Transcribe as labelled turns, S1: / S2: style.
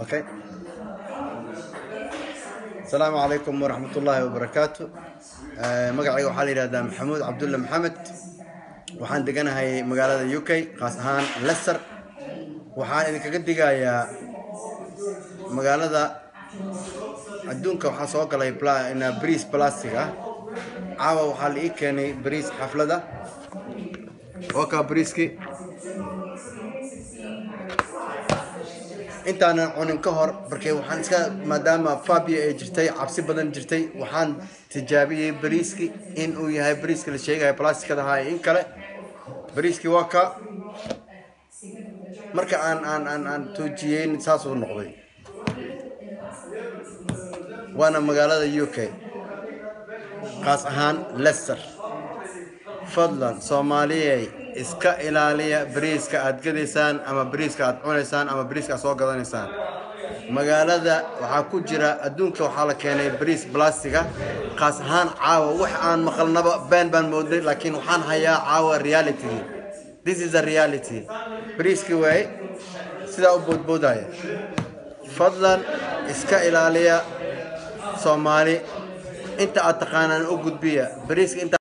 S1: Okay. asalaamu calaykum waraxmat ullaahi wabarakaatu magacayga waxaa la yidhahdaa maxamuud cabdulle maxamed waxaan deganahay magaalada u k qaas ahaan lester waxaan idinkaga digayaa magaalada adduunka waxaa soo galay bariis plastic ah caawa waxaa la ii keenay bariis xaflada oo kaa bariiski intaanan cunin ka hor markay waxaan iska maadaama fabia ay jirtay cabsi badan jirtay waxaan tijaabiyey bariiski in uu yahay bariiska la sheegaya plasticada ahaa in kale bariiskii waa ka marka aan aan aan aan tuujiyeyn saasuu noqday waana magaalada u k qaas ahaan lester fadlan soomaaliyey iska ilaaliya bariiska aad gadaysaan ama bariiska aad cunaysaan ama bariiska aad soo gadanaysaan magaalada waxaa ku jira adduunka waxaa la keenay bariis blastiga qaas ahaan caawa wax aan maqalnaba been baan moodnay laakiin waxaan hayaa caawa reality this is a reality bariiskii waaye sidaa u boodboodaya fadlan iska ilaaliya soomaali inta aad taqaanaan u gudbiya bariiska inta